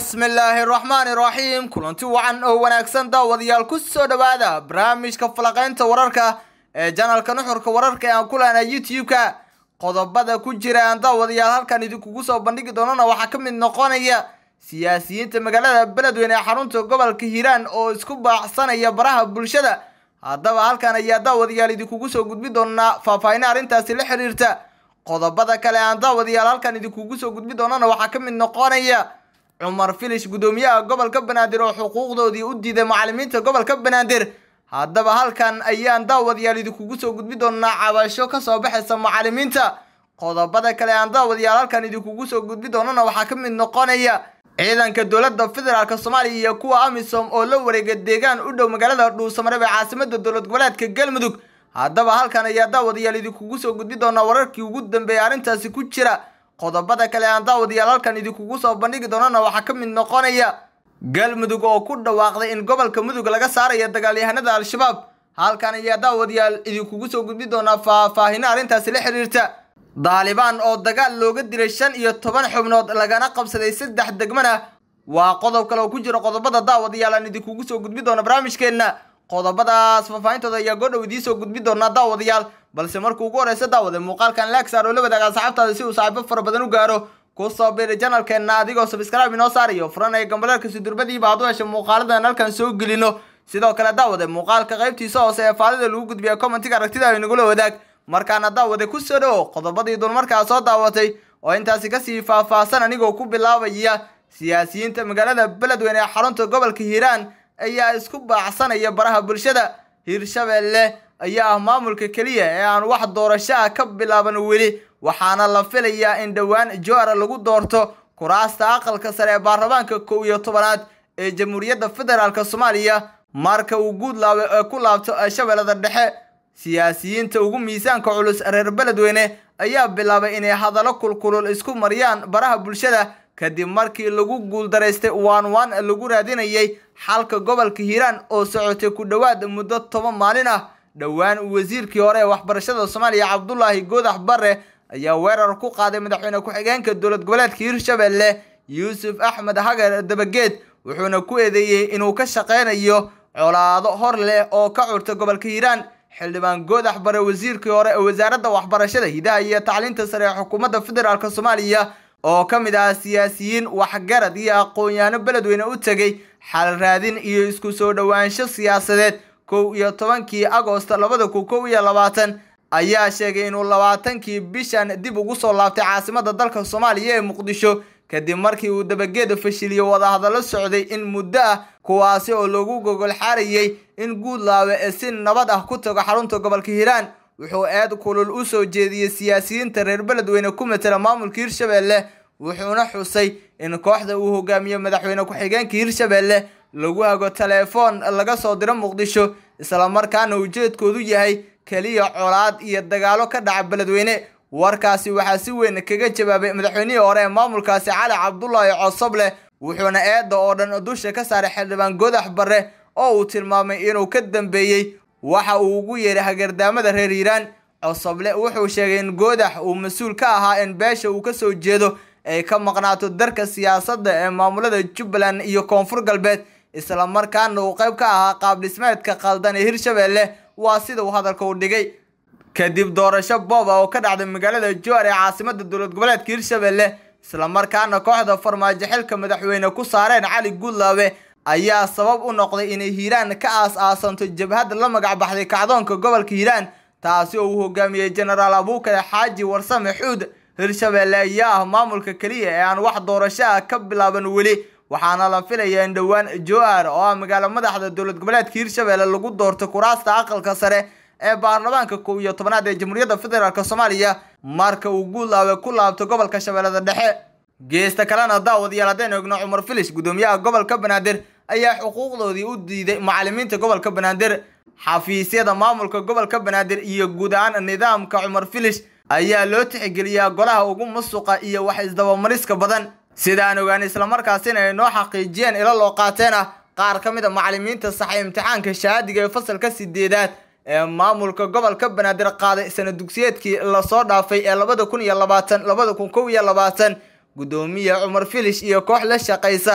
bismillaahi raxmaani raxiim kulanti wacan oo wanaagsan daawadayaal ku soo dhowaada barnaamijka falaqaynta wararka ee janalka nuxurka wararka ee aan ku lehna youtube-ka qodobada ku jira aan daawadayaal halkan idinkugu soo bandhigi doonana waxaa ka mid noqonaya siyaasiyiinta magaalada beledweyne ee xarunta gobolka hiiraan oo isku baacsanaya baraha bulshada haddaba halkan ayaa daawadayaal idinkugu soo gudbi doonaa faahfaahinna arrintaasi la xiriirta qodobada kale aan daawadayaal halkan idinkugu soo gudbi doonana waxaa ka mid noqonaya cumar filish guddoomiyaha gobolka banaadir oo xuquuqdoodii u diiday macalimiinta gobolka banaadir haddaba halkan ayaan daawadayaal idinkugu soo gudbi doonaa cabasho kasoo baxaysa macalimiinta qodobada kale aan daawadayaal halkan idinkugu soo gudbi doonana waxaa ka mid noqonaya ciidanka dowladda federaalk soomaaliya iyo kuwa amisom oo la wareega deegaan u dhow magaalada dhuusamareeb ee caasimada dowlad goboleedka galmudug haddaba halkan ayaa daawadayaal idinkugu soo gudbi doonaa wararkii ugu dambeeyay arrintaasi ku jira qodobada kale aan daawadayaal halkan idinkugu soo bandhigi doonana waxaa ka mid noqonaya galmudug oo ku dhawaaqday in gobolka mudug laga saarayo dagaalyahanada al-shabaab halkan ayaa daawadayaal idinkugu soo gudbi doonaa faahfaahino arrintaasi la xiriirta daalibaan oo dagaal looga dilay shan iyo toban xubnood lagana qabsaday saddex degmana waa qodob kale oo ku jira qodobada daawadayaal aan idinkugu soo gudbi doona barnaamijkeenna qodobadaas faahfaahintooda ayaa goodhow idiin soo gudbi doonaa daawadayaal balse markuu ugu horeysa daawade muuqaalkan laagsaar oo la wadaaga asxaabtaada si uu saaxiibo fara badan u gaaro kusoo biiri janalkeenna adigoo sabskraibe inoo saarayo furanaya gambaleerka sudurbadiiba aad u hesha muuqaaladan halkan soo gelino sidoo kale daawade muuqaalka qaybtiisa hoose ee faalida lagu gudbiya commentiga aragtida ay nagula wadaag markaana daawade ku soo dhowo qodobadii dulmarkaa soo daawatay oo intaasi kasii faahfaahsan anigoo ku bilaabaya siyaasiyiinta magaalada beledweyne ee xarunta gobolka hiiraan ayaa isku baacsanaya baraha bulshada hiirshabeelle ayaa ah maamulka keliya ee aan wax doorasho ah ka bilaaban weli waxaana la filayaa in dhowaan joara lagu doorto kuraasta aqalka sare ee baarlamaanka kow iyo tobanaad ee jamhuuriyadda federaalk soomaaliya marka uu guudlaawe ee ku laabto shabeellada dhexe siyaasiyiinta ugu miisaanka culus reer beledweyne ayaa bilaabay inay hadallo kulkulul isku mariyaan baraha bulshada kadib markii lagu guuldaraystay waan waan lagu raadinayay xalka gobolka hiiraan oo socotay ku dhowaad muddo toban maalin ah dhowaan wasiirkii hore ee waxbarashada soomaaliya cabdulaahi goodax barre ayaa weerar ku qaaday madaxweyne ku-xigeenka dowlad goboleedka hiirshabeelle yuusuf axmed hagar dabageed wuxuuna ku eedeeyey inuu ka shaqeynayo colaado hor leh oo ka curta gobolka hiiraan xildhibaan goodax bare wasiirkii hore ee wasaaradda waxbarashada hidaha iyo tacliinta sare ee xukuumadda federaalk soomaaliya oo ka mid ah siyaasiyiin waxgarad iyo aqoon-yaano beledweyne u tegay xal raadin iyo isku soo dhowaansho siyaasadeed kow iyo tobankii agoost labada kun kow iyo labaatan ayaa sheegay inuu labaatankii bishan dib ugu soo laabtay caasimada dalka soomaaliya ee muqdisho kadib markii uu dabageeda fashiliyo wadahadallo socday in muddo ah kuwaasi oo lagu gogol xaarayay in guudlaawe ee si nabad ah ku tago xarunta gobolka hiiraan wuxuu eed kulul u soo jeediyey siyaasiyiinta reer beledweyne ku matela maamulka hiirshabeelle wuxuuna xusay in kooxda uu hogaamiyo madaxweyne ku-xigeenka hiirshabeelle lagu hago telefoon laga soo diro muqdisho islamarkaana ujeedkoodu yahay keliya colaad iyo dagaalo ka dhaca beledweyne warkaasi waxaa si weyn kaga jawaabay madaxweynihii hore ee maamulkaasi cali cabdulaahi cosoble wuxuuna eedda oo dhan dusha ka saaray xildhibaan godax barre oo uu tilmaamay inuu ka dambeeyey waxa uu ugu yeeray hagardaamada reer hiiraan cosoble wuxuu sheegay in goodax uu mas-uul ka ahaa in beesha uu kasoo jeedo ay ka maqnaato darka siyaasadda ee maamulada jubbaland iyo koonfur galbeed islamarkaana uu qayb ka ahaa qaab dhismeedka qaldan ee hirshabeelle waa sida uu hadalka u dhigay kadib doorasho booba oo ka dhacday magaalada joar ee caasimada dowlad goboleedka hiirshabeelle islamarkaana kooxda farmaajo xilka madaxweyne ku saareen cali guudlaawe ayaa sabab u noqday inay hiiraan ka aas-aasanto jabhad la magac baxday kacdoonka gobolka hiiraan taasi oo uu hogaamiyey jenaraal abuukale xaaji warsame xuud hiirshabeelle ayaa ah maamulka keliya ee aan wax doorasho ah ka bilaaban weli waxaana la filayaa in dhowaan joar oo ah magaalo madaxda dowlad goboleedka hiirshabeelle lagu doorto kuraasta aqalka sare ee baarlamaanka kow iyo tobanaad ee jamhuuriyadda federaalk soomaaliya marka uu guudlaawe ku laabto gobolka shabeellada dhexe geesta kalena daawadayaal haddaynu egno cumar filish guddoomiyaha gobolka banaadir ayaa xuquuqdoodii u diiday macalimiinta gobolka banaadir xafiisyada maamulka gobolka banaadir iyo guud ahaan nidaamka cumar filish ayaa loo tixgeliyaa golaha ugu musuqa iyo wax isdabamariska badan sida aan ogaanay islamarkaasina ay noo xaqiijiyeen ilo loo qaateen ah qaar ka mid a macalimiinta saxay imtixaanka shahaadiga ee fasalka sideedaad ee maamulka gobolka banaadir qaaday sana dugsiyeedkii lasoo dhaafay ee labada kun iyo labaatan labada kun kow iyo labaatan guddoomiye cumar filish iyo koox la shaqaysa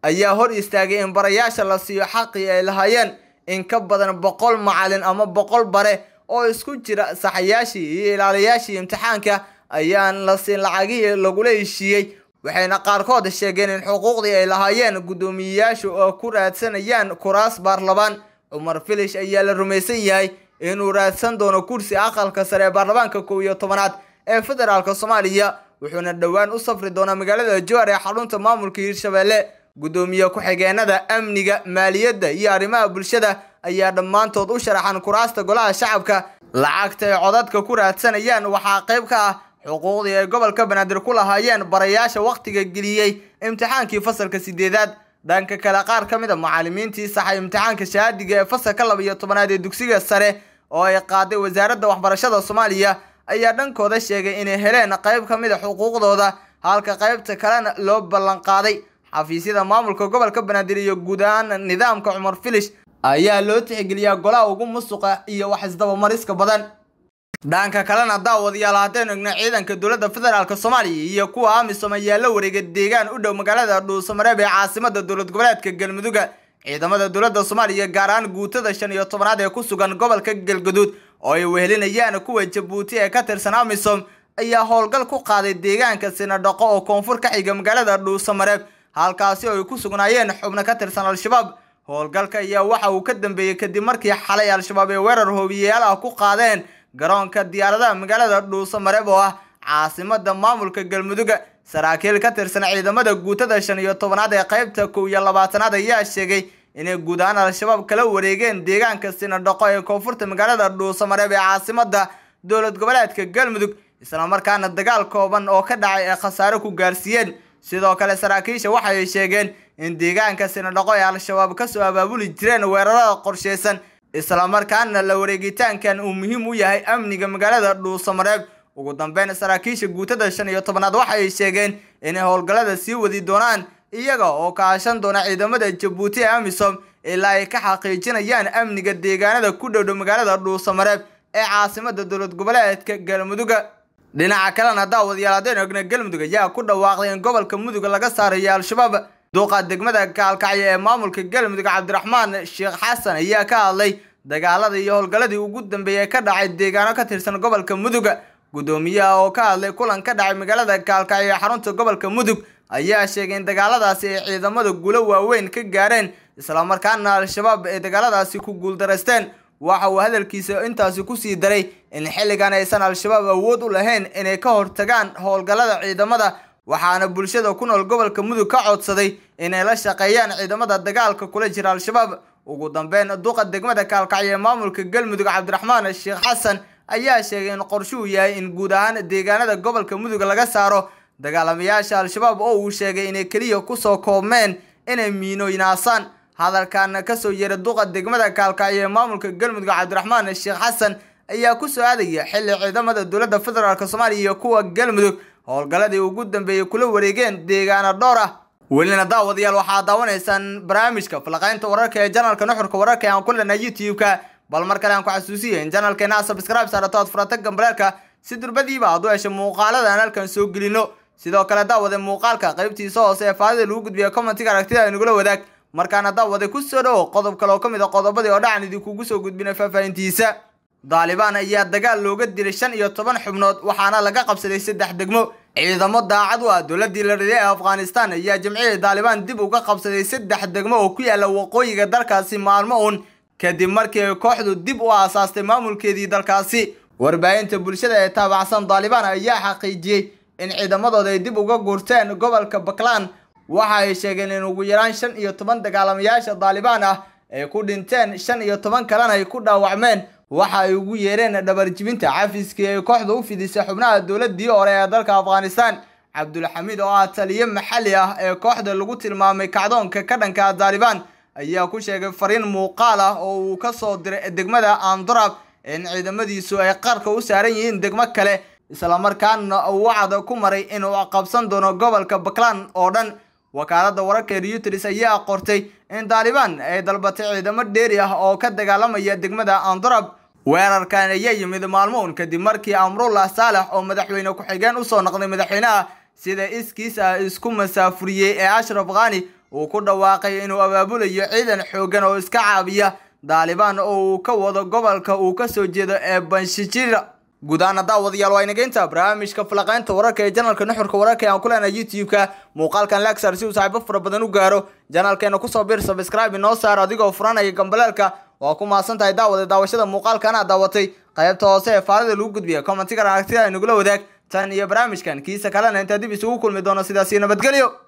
ayaa hor istaagay in barayaasha la siiyo xaqii ay lahaayeen in ka badan boqol macalin ama boqol bare oo isku jira saxayaashii iyo ilaaliyaashii imtixaanka ayaan la siin lacagihii lagula heshiiyey waxayna qaarkood sheegeen in xuquuqdii ay lahaayeen guddoomiyeyaashu oo ku raadsanayaan kuraas baarlamaan cumar filish ayaa la rumaysan yahay inuu raadsan doono kursi aqalka sare ee baarlamaanka kow iyo tobanaad ee federaalk soomaaliya wuxuuna dhowaan u safri doonaa magaalada jowhar ee xarunta maamulka hirshabelle guddoomiye ku-xigeenada amniga maaliyadda iyo arrimaha bulshada ayaa dhammaantood u sharaxan kuraasta golaha shacabka lacagta ay codadka ku raadsanayaan waxaa qayb ka ah xuquuqdii ay gobolka banaadir ku lahaayeen barayaasha wakhtiga geliyey imtixaankii fasalka sideedaad dhanka kale qaar ka mid a macalimiintii saxay imtixaanka shahaadiga ee fasalka laba iyo tobanaad ee dugsiga sare oo ay qaaday wasaaradda waxbarashada soomaaliya ayaa dhankooda sheegay inay heleen qayb ka mid a xuquuqdooda halka qaybta kalena loo ballanqaaday xafiisyada maamulka gobolka banaadir iyo guud ahaan nidaamka cumar filish ayaa loo tixgeliyaa golaha ugu musuqa iyo wax isdabamariska badan dhanka kalena daawadayaal haddaynu egno ciidanka dowladda federaalk soomaaliya iyo kuwa amisom ayaa la wareegay deegaan u dhow magaalada dhuusamareeb ee caasimada dowlad goboleedka galmudugga ciidamada dowladda soomaaliya gaar ahaan guutada shan iyo tobanaad ee ku sugan gobolka galgaduud oo ay wehelinayaan kuwa jabuuti ee ka tirsan amisom ayaa howlgal ku qaaday deegaanka sinadhaqo oo koonfur ka xiga magaalada dhuusamareeb halkaasi oo ay ku sugnaayeen xubno ka tirsan al-shabaab howlgalka ayaa waxa uu ka dambeeyey kadib markii xalay al-shabaab ay weerar hoobiyeyaal ah ku qaadeen garoonka diyaaradaha magaalada dhuusamareeb oo ah caasimada maamulka galmudugga saraakiil ka tirsan ciidamada guutada shan iyo tobanaad ee qaybta kow iyo labaatanaad ayaa sheegay inay guud ahaan al-shabaab kala wareegeen deegaanka sinadhaqo ee koonfurta magaalada dhuusamareeb ee caasimada dowlad goboleedka galmudug islamarkaana dagaal kooban oo ka dhacay ee khasaare ku gaarsiiyeen sidoo kale saraakiisha waxay sheegeen in deegaanka sinadhaqo ay al-shabaab kasoo abaabuli jireen weerarada qorsheysan islamarkaana la wareegitaankan uu muhiim u yahay amniga magaalada dhuusamareeb ugu dambeyn saraakiisha guutada shan iyo tobanaad waxay sheegeen inay howlgallada sii wadi doonaan iyaga oo kaashan doona ciidamada jabuuti ee amisom ilaa ay ka xaqiijinayaan amniga deegaanada ku dhowdhow magaalada dhuusamareeb ee caasimada dowlad goboleedka galmudugga dhinaca kalena daawadayaal haddaynu egno galmudug ayaa ku dhawaaqday in gobolka mudug laga saarayo al-shabaab duuqa degmada kaalkacyo ee maamulka galmudug cabdiraxmaan sheekh xasan ayaa ka hadlay dagaaladii iyo howlgalladii ugu dambeeyay ka dhacay deegaano ka tirsan gobolka mudug guddoomiyaha oo ka hadlay kulan ka dhacay magaalada kaalkacyo ee xarunta gobolka mudug ayaa sheegay in dagaaladaasi ay ciidamada guulo waaweyn ka gaareen islamarkaana al-shabaab ay dagaaladaasi ku guuldaraysteen waxa uu hadalkiisa intaasi kusii daray in xilligan aysan al-shabaab awood u lahayn inay ka hortagaan howlgallada ciidamada waxaana bulshada ku nool gobolka mudug ka codsaday inay la shaqeeyaan ciidamada dagaalka kula jira al-shabaab ugu dambeyn duqa degmada kaalkacyo ee maamulka galmudug cabdiraxmaan sheekh xasan ayaa sheegay in qorshuhu yahay in guud ahaan deegaanada gobolka mudug laga saaro dagaalamayaasha al-shabaab oo uu sheegay inay keliya kusoo koobmeen inay miinooynaasaan hadalkan kasoo yeeray duqa degmada kaalkacyo ee maamulka galmudug cabdiraxmaan sheekh xasan ayaa kusoo aadaya xilli ciidamada dowladda federaalk soomaaliya iyo kuwa galmudug howlgalladii ugu dambeeyey kula wareegeen deegaano dhowr ah welina daawadayaal waxaa daawanaysaan barnaamijka falaqaynta wararka ee janalka nuxurka wararka ee aan ku lena youtube-ka bal mar kale aan ku xasuusiya in janalkeena subscribe saarato aad furata gambaleelka si durbadiiba aad u hesho muuqaalada aan halkan soo gelino sidoo kale daawade muuqaalka qaybtiisa hoose ee faadida lagu gudbiya commentiga aragtida inagula wadaag markaana daawade ku soo dhowo qodob kale oo ka mid a qodobadii oo dhacan idinkugu soo gudbinay faahfaahintiisa daalibaan ayaa dagaal looga dilay shan iyo toban xubnood waxaana laga qabsaday saddex degmo ciidamo daacad u ah dowladii la riday ee afghanistan ayaa jamciyada daalibaan dib uga qabsaday saddex degmo oo ku yaala waqooyiga dalkaasi maalmo uun kadib markii ay kooxdu dib u aasaastay maamulkeedii dalkaasi warbaahinta bulshada ee taabacsan daalibaan ayaa xaqiijiyey in ciidamadooda ay dib uga gurteen gobolka baklan waxa ay sheegeen in ugu yaraan shan iyo toban dagaalamayaasha daalibaan ah ay ku dhinteen shan iyo toban kalena ay ku dhaawacmeen waxa ay ugu yeereen dhabarjibinta cafiskii ay kooxda u fidisay xubnaha dowladii hore ee dalka afghanistan cabdulxamiid oo ah taliye maxalli ah ee kooxda lagu tilmaamay kacdoonka ka dhanka daalibaan ayaa ku sheegay fariin muuqaal ah oo uu ka soo diray degmada andorab in ciidamadiisu ay qarka u saaran yihiin degmo kale islamarkaana uu wacda ku maray inuu qabsan doono gobolka baklan oo dhan wakaalada wararka reuters ayaa qortay in daalibaan ay dalbatay ciidamo dheeri ah oo ka dagaalamaya degmada andorab weerarkan ayaa yimid maalmoun kadib markii amrullah saalex oo madaxweyne ku-xigeen usoo noqday madaxweynaha sida iskiis ah isku masaafuriyey ee ashraf khani uu ku dhawaaqay inuu abaabulayo ciidan xoogan oo iska caabiya daalibaan oo uu ka wado gobolka uu kasoo jeedo ee banshijira guud ahaana daawadayaal waa inageynta barnaamijka falaqeynta wararka ee janalka nuxurka wararka ee aan ku leenahay youtube-ka muuqaalkan lagsar si uu saaxiibo fara badan u gaaro janalkeena kusoo bir subscribe inoo saar adigoo furanaya gambaleelka waa ku mahadsan tahay daawada daawashada muuqaalkan aad daawatay qaybta hoose ee faalida lagu gudbiya commentigan aragtida ay nagula wadaag tan iyo barnaamijkan kiisa kalena intaa dib isugu kulmi doono sidaasi nabadgelyo